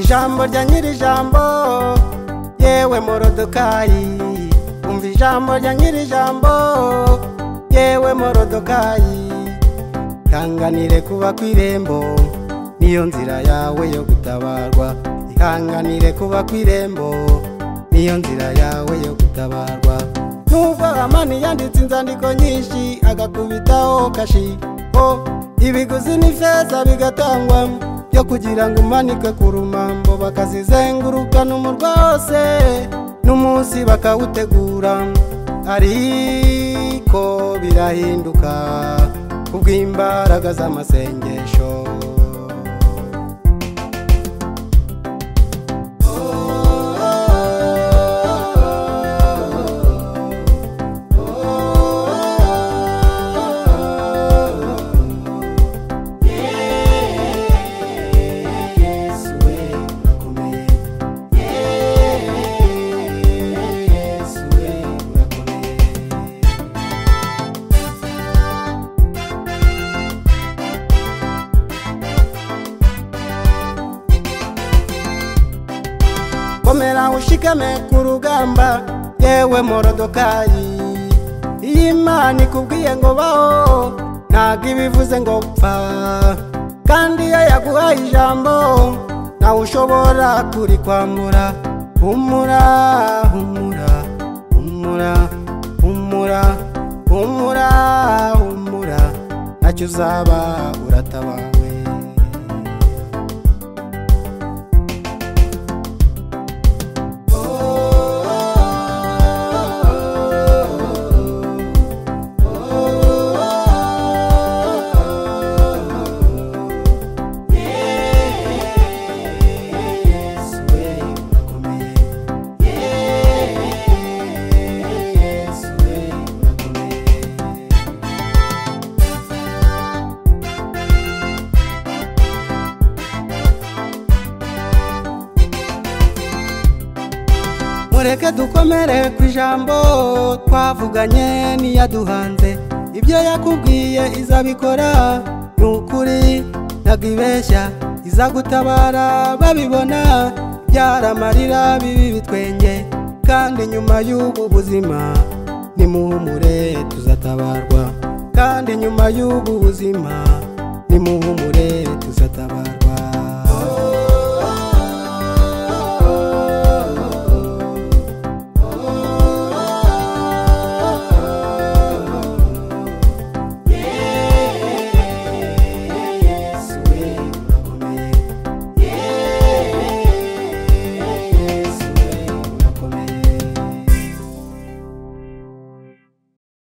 ijambo rya nyir'ijambo yewe morodokayi umva ijambo rya nyir'ijambo yewe morodokayi ihanganire kuba ku irembo niyo nzira yawe yo gutabarwa ihanganire kuba ku irembo niyo nzira yawe yo gutabarwa nubwo amani yanditse inzandiko nyinshi agakubitaho kashi o ibiguzi n'ifeza bigatangwa byo kugira ngo umanike ku rumambo bakazizengurukana umurwa wose n'umunsi bakawutegura ariko birahinduka kubw'imbaraga z'amasengesho Yesu we urakomeye Yesu we urakomeye komera ushikame ku rugamba yewe morodokayi iyi imana ikubwiye ngo baho ntabwo ibivuze ngo pfa kandi iyo yaguhaye ijambo nawe ushobora kurikwambura humura humura humura humura humura humura ntacyo uzaba uratabawe Yesu we urakomeye Yesu we urakomeye mureke dukomere ku ijambo twavuganye n'iyaduhanze ibyo yakubwiye izabikora ni ukuri ntabwo ibeshya izagutabara babibona byaramarira bibi bitwenge kandi nyuma y'ubu buzima nimuhumure tuzatabarwa kandi nyuma y'ubu buzima nimuhumure tuzatabarwa